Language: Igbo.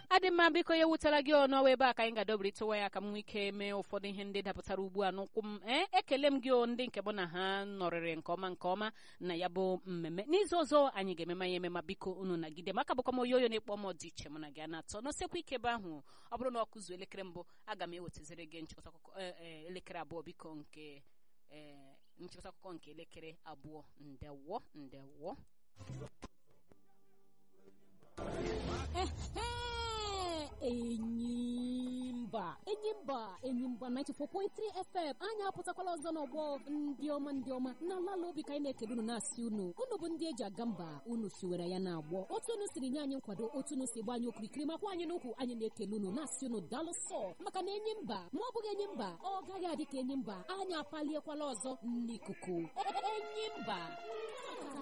adị mma biko ya ewutela gị ọnụ ebe a ka anyị ga-adọbirịtụwa ya ka m nwee ike mee ụfọdụ ihe ndị dapụtara ugbu a n'ụkwụ m ee ekele m gị o ndị nke bụ na ha nọrịrị nke ọma nke ọma na ya bụ mmemme n'izu ọzọ anyị ga-emema ya emema biko unu nagide maka bụkwa m oyoyo na-ekpọ m dị iche mụ na gị a na-atọ n'osekwa ike ebe ahụ ọ bụrụ na ọ kụzuo elekere mbụ aga m ewetaziri gị nchịkọta akụkọ elekere abụọ biko nke nchịkọta akụkọ nke elekere abụọ ndewo ndewo enyimba enyimba enyimba 94.3 fm anyị apụtakwala ọzọ n'ọgbọ ndị ọma ndị ọma na ala obi ka anyị na-ekele unu na-asị unu unu bụ ndị eji aga mba unu siwere ya na-agbọ otu unu siri nye anyị nkwado otu unu si gba anyị okirikiri makwa anyị n'ukwu anyị na-ekele unu na-asị unu daalụ sọ maka na enyi mba ma ọ bụghị enyi mba ọ gaghị adị ka enyi mba anyị apaliekwala ọzọ n'ikuku enyi mba